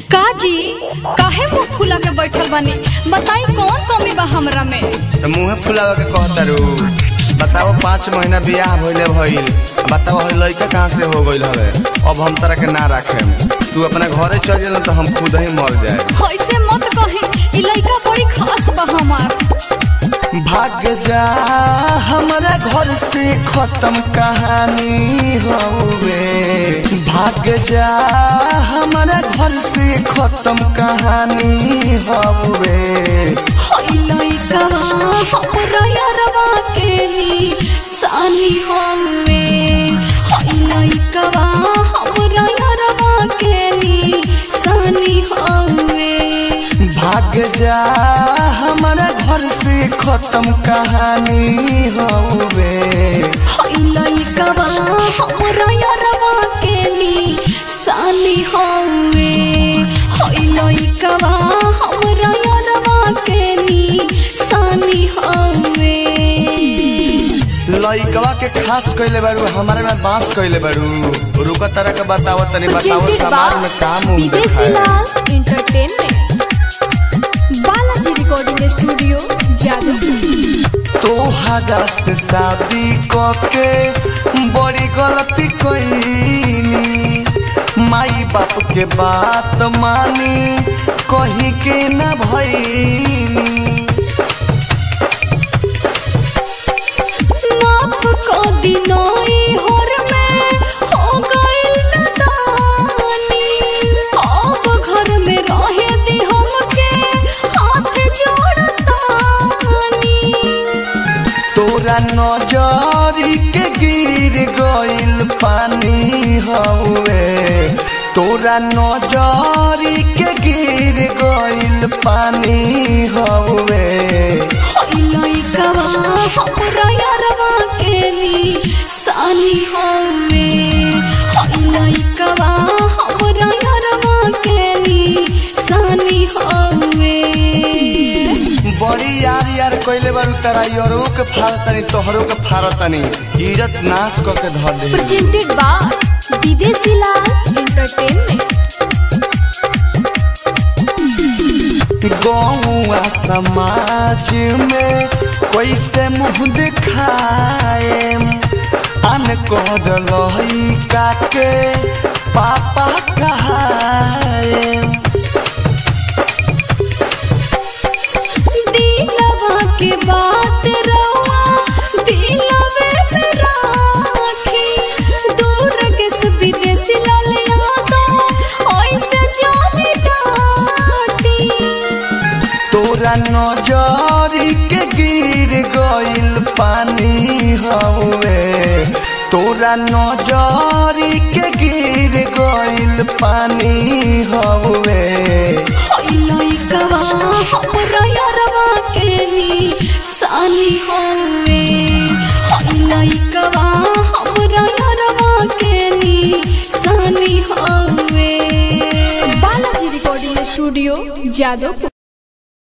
काजी काहे मुंह फुला के बैठल बानी बताई कौन कमी बा हमरा में तो मुँहे फुलावे के कहतारू बताओ पाँच महीना बियाह भइले भइल बताओ हई लड़का कहाँ से हो गइल हवे अब हम तरह के ना रखे तू अपना घरे चल जा तो हम खुद ही मर जाए ऐसे मत कही ई लइका बड़ी खास बा हमार भाग जा हमारा घर से खत्म कहानी हवे भाग जा हमारा घर से खत्म कहानी हवे हई लइका हमरा यारवा के नी सानी हवे हई लइका हमरा यारवा के नी सानी हवे भाग जा हमारा घर से खत्म कहानी हवे हई लइका हमरा यारवा के नी सानी हवे हई लइका हमरा यारवा के नी सानी हवे लइकवा के खास कइले बारू हमारे में बांस कइले बारू रुका तरह के बताओ तनी बताओ Presented समाज by में काम उम विदेशी देखाए Lal entertainment Balaji recording studio Jadavpur तोहरा से शादी कके बड़ी गलती कईनी माई बाप के बात मानी कही के न भईनी माफ को दिनोई होर में हो गइल नदानी अब घर में रहे दी हमके हाथ जोड़तानी तोरा नजरी के गिर गइल पानी हवे तोरा नजरी के गिर गइल पानी हवे हई लइका हमरा यारवा के नी सानी हवे हई लइका हमरा यारवा के नी सानी हवे बड़ी यार यार कइले बारू तारा यरो के फारतनी तोहरो के फारतनी इज्जत नाश क के धर दे presented by विदेशी लाल एंटरटेनमेंट गौआ समाज में कैसे मुंह दिखाए अन कर लइका के पापा कहाए दिलवा के बात रवा दिलवे में राखी दूर के से विदेशी लाल यादो ऐसे जाने डाटी तोरा नजरी के गिर गइल पानी हवे तोरा नजरी के गिर गइल पानी हवे हई लइका हमरा यारवा के नी सानी हवे हई लइका हमरा यारवा के नी सानी हवे बालाजी रिकॉर्डिंग स्टूडियो जादवपुर